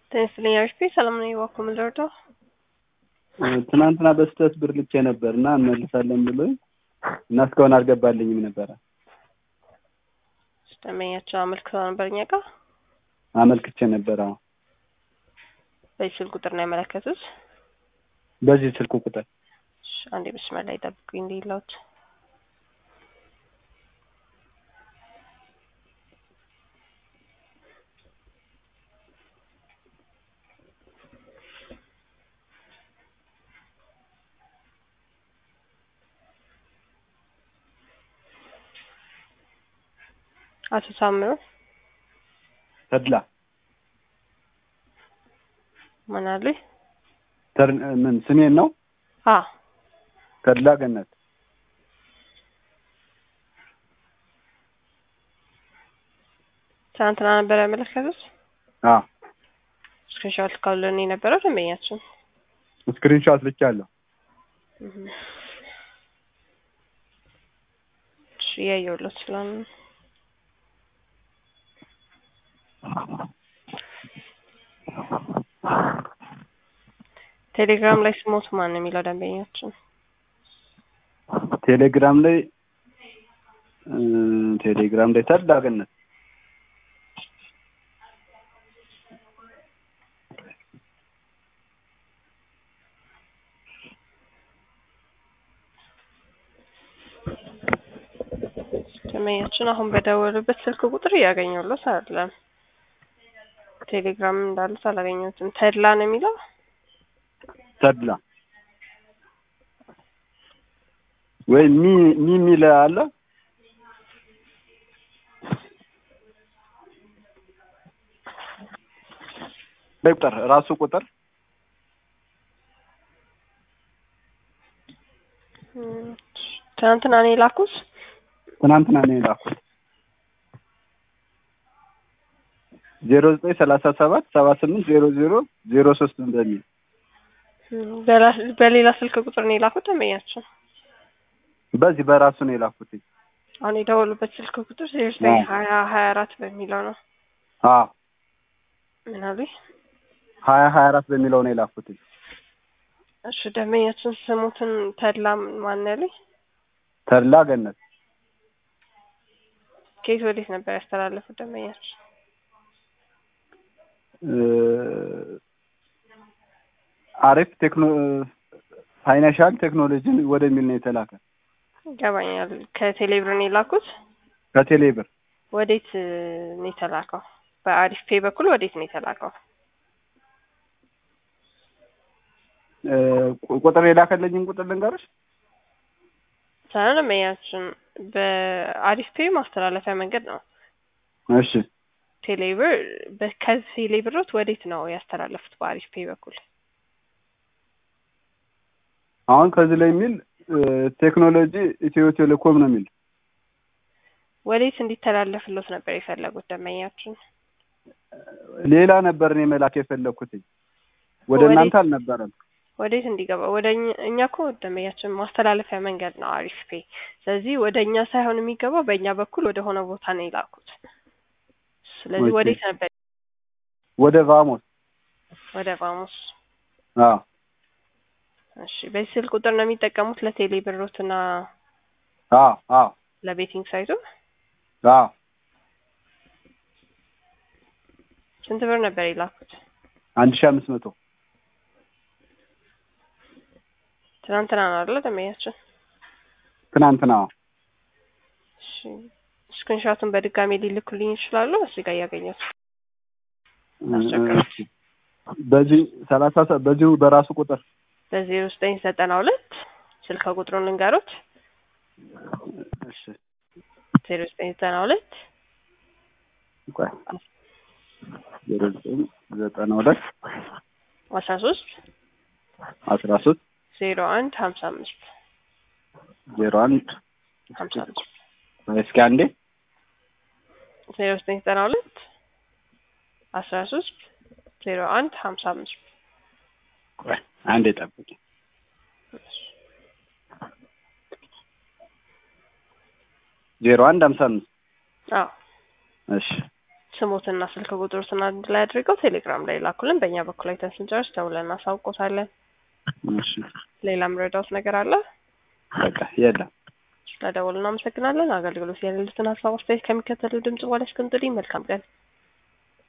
ጤና ይስጥልኝ ሰላም ነኝ። እባክዎ ምን ልርዳው? ትናንትና በስህተት ብር ልኬ ነበር እና እንመልሳለን ብሎኝ እና እስካሁን አልገባልኝም ነበረ። ደንበኛቸው አመልክተው ነበር እኛ ጋር አመልክቼ ነበር። አዎ በዚህ ስልክ ቁጥር ነው ያመለከቱት? በዚህ ስልክ ቁጥር እሺ፣ አንዴ መስመር ላይ ጠብቁኝ እንዲለውት አቶ ሳምሩ ተድላ ምን አሉኝ? ተር ምን ስሜን ነው? አ ተድላ ገነት ትናንትና ነበር ያመለከቱት? አ ስክሪንሾት ካለን የነበረው ደንበኛችን ስክሪንሾት ልኬያለሁ። እሺ እያየሁለት ስለሆነ ቴሌግራም ላይ ስሞት ማን ነው የሚለው ደንበኛችን? ቴሌግራም ላይ እ ቴሌግራም ላይ ተድላ ገነት ደንበኛችን አሁን በደወሉበት ስልክ ቁጥር እያገኘሁለት አይደለም። ቴሌግራም እንዳሉት አላገኘሁትም። ተድላ ነው የሚለው ተድላ ወይ ሚ ሚ የሚል አለ ቁጥር ራሱ ቁጥር ትናንትና ነው የላኩት። ትናንትና ነው የላኩት። ዜሮ ዘጠኝ ሰላሳ ሰባት ሰባ ስምንት ዜሮ ዜሮ ዜሮ ሶስት በሚል በሌላ ስልክ ቁጥር ነው የላኩት ደንበኛችን። በዚህ በራሱ ነው የላኩት። አሁን የደወሉበት ስልክ ቁጥር ዜሮ ዘጠኝ ሀያ ሀያ አራት በሚለው ነው። አዎ ምን አሉኝ? ሀያ ሀያ አራት በሚለው ነው የላኩት። እሺ ደንበኛችን ስሙትን ተድላ ማን ያሉኝ? ተድላ ገነት ከየት ወዴት ነበር ያስተላለፉት ደንበኛችን? አሪፍ ቴክኖ ፋይናንሻል ቴክኖሎጂን ወደሚል ነው የተላከ። ይገባኛል። ከቴሌብር ነው የላኩት። ከቴሌብር ወዴት ነው የተላከው? በአሪፍ ፔ በኩል ወዴት ነው የተላከው? ቁጥር የላከለኝን ቁጥር ልንገርሽ። ሳይሆን ደንበኛችን በአሪፍ ፔ ማስተላለፊያ መንገድ ነው። እሺ ቴሌብር ከዚህ ቴሌብሮት ወዴት ነው ያስተላለፉት? በአሪፍ ፔ በኩል አሁን ከዚህ ላይ የሚል ቴክኖሎጂ ኢትዮ ቴሌኮም ነው የሚል ወዴት እንዲተላለፍሎት ነበር የፈለጉት ደንበኛችን? ሌላ ነበር እኔ መላክ የፈለግኩት ወደ እናንተ አልነበረም። ወዴት እንዲገባ ወደ እኛ እኮ ደንበኛችን ማስተላለፊያ መንገድ ነው አሪፍ ፔ። ስለዚህ ወደ እኛ ሳይሆን የሚገባው በእኛ በኩል ወደ ሆነ ቦታ ነው የላኩት። ስለዚህ ወዴት ነበር? ወደ ቫሞስ። ወደ ቫሞስ። አዎ እሺ። በዚህ ስልክ ቁጥር ነው የሚጠቀሙት ለቴሌ ብሮት እና አዎ አዎ ለቤቲንግ ሳይቱ? አዎ ስንት ብር ነበር የላኩት? አንድ ሺህ አምስት መቶ ትናንትና ነው አይደለ ደንበኛችን? ትናንትና። እሺ ስክሪንሾቱን በድጋሚ ሊልኩልኝ ይችላሉ? እዚህ ጋር እያገኘሁት በዚህ ሰላሳ በዚሁ በራሱ ቁጥር በዜሮ ዘጠኝ ዘጠና ሁለት ስልክ ቁጥሩን ልንገሩት። እሺ ዜሮ ዘጠኝ ዘጠና ሁለት ቆይ ዜሮ ዘጠኝ ዘጠና ሁለት አስራ ሶስት አስራ ሶስት ዜሮ አንድ ሀምሳ አምስት ዜሮ አንድ ሀምሳ አምስት እስኪ አንዴ ዜሮ ዘጠኝ ዘጠና ሁለት አስራ ሶስት ዜሮ አንድ ሀምሳ አምስት አንዴ ጠብቂ። ዜሮ አንድ ሀምሳ አምስት አዎ እሺ ስሞትና ስልክ ቁጥሮትን አንድ ላይ አድርገው ቴሌግራም ላይ ላኩልን። በእኛ በኩል አይተን ስንጨርስ ደውለን እናሳውቆታለን። እሺ ሌላ ምረዳውት ነገር አለ? በቃ የለም። ስለደወሉ እናመሰግናለን። አገልግሎት የሌሉትን ሀሳብ አስተያየት ከሚከተለው ድምጽ በኋላ እስክንጥሪ መልካም ቀን